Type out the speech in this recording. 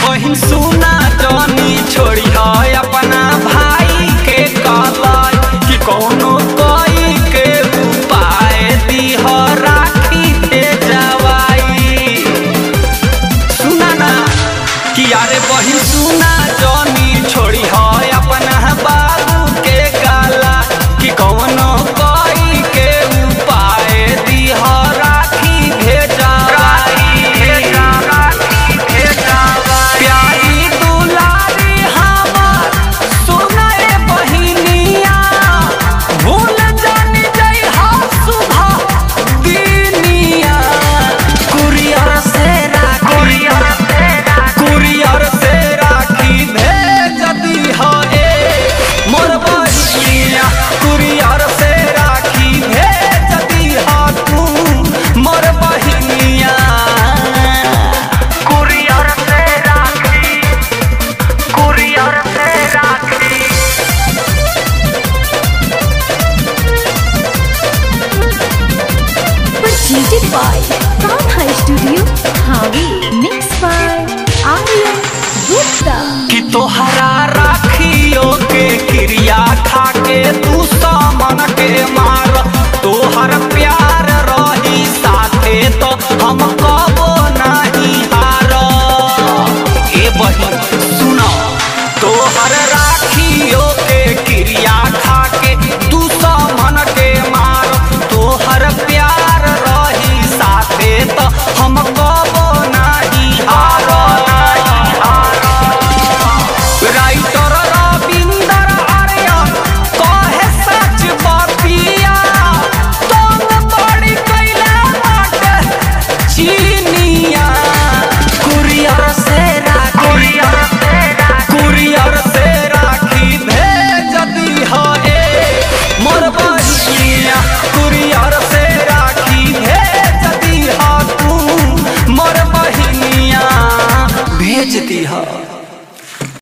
बहिन सुना जानी छोड़ी है अपना भाई के कलाई कि कौनो कोई के उपाय दी हो राखी दे जवाई सुना ना कि यारे बहिन सुना जानी छोड़ी है अपना बाबू के गाला कि कौनो कोई के उपाय दी हो राखी भेजावाई प्यारी दुलारी हमार सुनाए बहिनिया भूल जानी जई हा सुबह दिनिया कुरियर से राखी कुरियर से राखी भेज दी हो ए मोर बहिनिया कुरियर से राखी भेज दी हो तू मोर बहिनिया कुरियर से राखी कुरियर से राखी Presented by Kanha Studio, Hawi. Mixed by Aryan Gupta. कि तोहरा राखियो के क्रिया खा के तू सामन के मार तोहर प्यार रही साथे तो हम कबो नहीं हार ए बहिन सुनो तोहर राखियो के क्रिया खा के तू सामन के मार